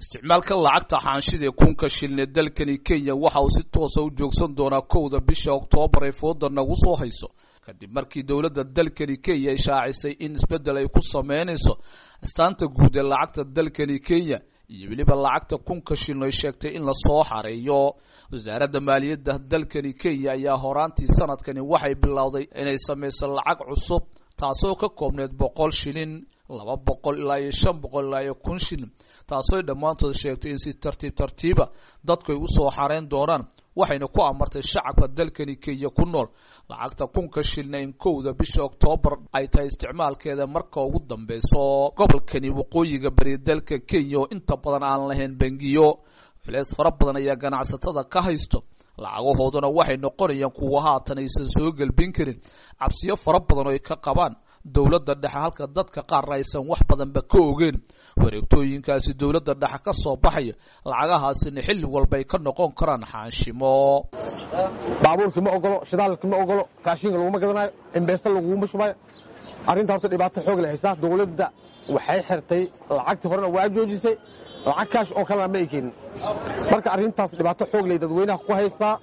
isticmaalka lacagta xaanshida ee kunka shilin ee dalkani kenya waxa uu si toosa u joogsan doonaa kowda bisha oktoobar ee fooda nagu soo hayso kadib markii dowladda dalkani kenya ay shaacisay in isbeddel ay ku sameynayso astaanta guud ee lacagta dalkani kenya iyo weliba lacagta kunka shilin ay sheegtay in lasoo xareeyo wasaaradda maaliyadda dalkani kenya ayaa horaantii sanadkani waxay bilowday inay samayso lacag cusub taasoo ka koobneyd boqol shilin laba boqol ilaa iyo shan boqol ilaa iyo kun shilin taasoo dhammaantood sheegtay in si tartiib tartiiba dadku ay usoo xareyn doonaan waxayna ku amartay shacabka dalkani kenya ku nool lacagta kunka shilna in kowda bisha oktoobar ay tahay isticmaalkeeda marka ugu dambeyso gobolkani waqooyiga bari dalka kenya oo inta badan aan lahayn bangiyo filees fara badan ayaa ganacsatada ka haysto lacagahooduna waxay noqonayaan kuwa haatan aysan soo gelbin karin cabsiyo fara badan oo ay ka qabaan dowladda dhexe halka dadka qaarna aysan wax badanba ka ogeen wareegtooyinkaasi dowladda dhexe ka soo baxaya lacagahaasina xilli walba ay ka noqon karaan xaanshimo baabuurkii ma ogolo shidaalkii ma ogolo raashinka laguma gadanayo imbeesta laguma shubayo arrinta horta dhibaato xoog leh haysaa dowladda waxay xirtay lacagtii horena waa joojisay lacag kaash oo kalena ma ay keenin marka arrintaas dhibaato xoog leh dadweynaha ku haysaa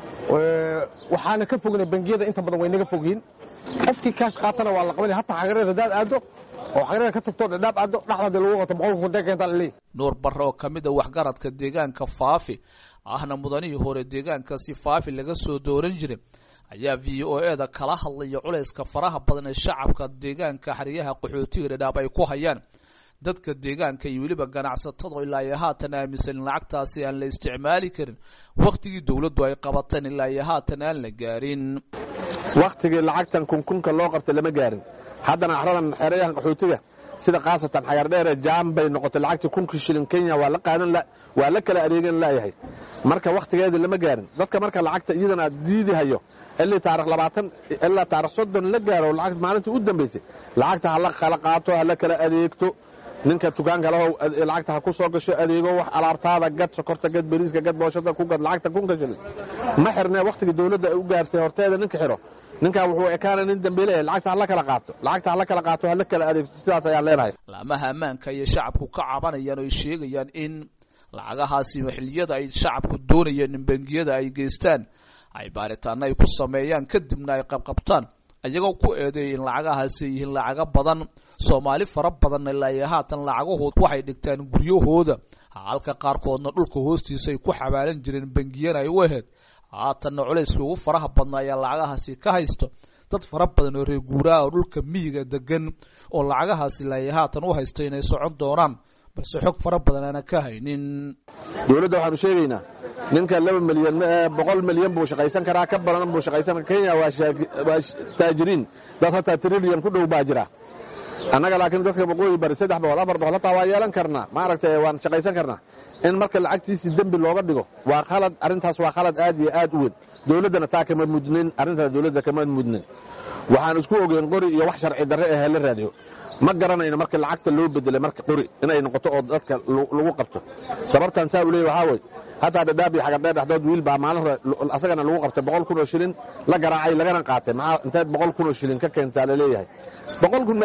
waxaana ka fognay bangiyada inta badan way naga fogyiin qofkii kaash qaatana waa la qabanaya hataa xagareer hadaad aado oo xagareer ka tagto dhadhaab aado dhaxdaadii lagu qato boqolka kun keentaa laleeyahy nuur barre oo ka mid a waxgaradka deegaanka faafi ahna mudanihii hore deegaankaasi faafi laga soo dooran jiray ayaa v o e da kala hadlaya culayska faraha badan ee shacabka deegaanka xeryaha qaxootiga dhadhaab ay ku hayaan dadka deegaanka iyo weliba ganacsatada ilaa iyo haatan aaminsan in lacagtaasi aan la isticmaali karin wakhtigii dowladdu ay qabateen ilaa iyo haatan aan la gaarin wakhtigii lacagtan kunkunka loo qabtay lama gaarin haddana axradan xeerayahan qaxootiga sida khaasatan xagardheere jaam bay noqotay lacagtii kunkii shilin kenya waa la qaadan waa la kala adeegan laayahay marka wakhtigeedii lama gaarin dadka marka lacagta iyadana diidi hayo ilii taarikh labaatan ilaa taarikh soddon la gaaro lacag maalintii u dambaysay lacagta hala kala qaato hala kala adeegto ninka dukaanka leho lacagta ha ku soo gasho adeego wax alaabtaada gad sokorta gad beriiska gad booshada ku gad lacagta kunka shilin ma xirnee wakhtigii dowladda ay u gaartay horteeda ninka xiro ninkaa wuxuu ekaana nin dambeyle lacagta hala kala qaato lacagta hala kala qaato hala kala adeegto sidaas ayaan leenahay laamaha ammaanka ayay shacabku ka cabanayaan oo ay sheegayaan in lacagahaasi xilliyada ay shacabku doonayeen in bangiyada ay geystaan ay baaritaano ay ku sameeyaan kadibna ay qabqabtaan iyagoo ku eedeeyay in lacagahaasi ay yihiin lacago badan soomaali fara badanna ilaa iyo haatan lacagahood waxay dhigtaan guryahooda halka qaarkoodna dhulka hoostiisa ay ku xabaalan jireen bangiyana ay u ahayd haatanna culayskii ugu faraha badna ayaa lacagahaasi ka haysto dad fara badan oo reer guuraha oo dhulka miyiga degan oo lacagahaasi ilaa iyo haatan u haysta inay socon doonaan balse xog fara badan aana ka haynin dowladda waxaanu sheegaynaa ninka laba milyan boqol milyan buu shaqaysan karaa ka badan buu shaqaysan kenya waa taajiriin dad hataa trilyan ku dhow baa jira annaga laakiin dadka waqooyi bari saddex boqol afar boqol hataa waa yeelan karnaa maaragtay waan shaqaysan karnaa in marka lacagtiisii dembi looga dhigo waa khalad arrintaas waa khalad aad iyo aad u weyn dowladdana taa kama mudnin arrintaas dowladda kama mudnin waxaan isku ogeyn qori iyo wax sharci darre ahee la raadiyo ma garanayno marka lacagta loo bedelay marka qori inay noqoto oo dadka lagu qabto sababtan saa u leey waxaa wey hataa dhadhaab iyo xagardheer dhexdood wiil baa maalin hore asagana lagu qabtay boqol kun oo shilin la garaacay lagana qaatay maxaa inteed boqol kun oo shilin ka keentaa laleeyahay boqol kun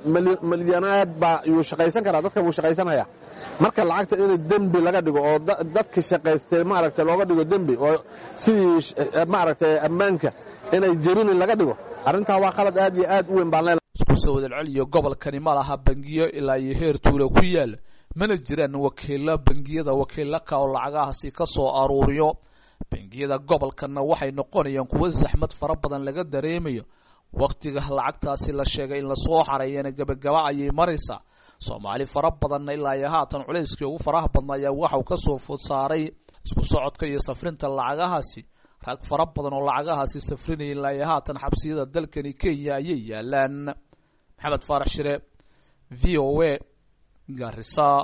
milyanaad baa yuu shaqaysan karaa dadka wuu shaqaysanaya marka lacagta in dembi laga dhigo oo dadka shaqaystay maaragtay looga dhigo dembi oo sidii maaragtay ammaanka inay jebinin laga dhigo arrintaa waa khalad aad iyo aad u weyn baan leenahay isku soo wadalceliyo gobolkani ma laha bangiyo ilaa iyo heer tuula ku yaala mana jiraan wakiilo bangiyada wakiilaka oo lacagahaasi ka soo aruuriyo bangiyada gobolkanna waxay noqonayaan kuwo saxmad fara badan laga dareemayo wakhtiga lacagtaasi la sheegay in lasoo xareeyana gebagaba ayay maraysaa soomaali fara badanna ilaa iyo haatan culayskii ugu faraha badna ayaa waxau ka soo food saaray isku socodka iyo safrinta lacagahaasi rag fara badan oo lacagahaasi safrinaya ilaa iyo haatan xabsiyada dalkani kenya ayay yaalaan maxamed faarax shire v o a garisa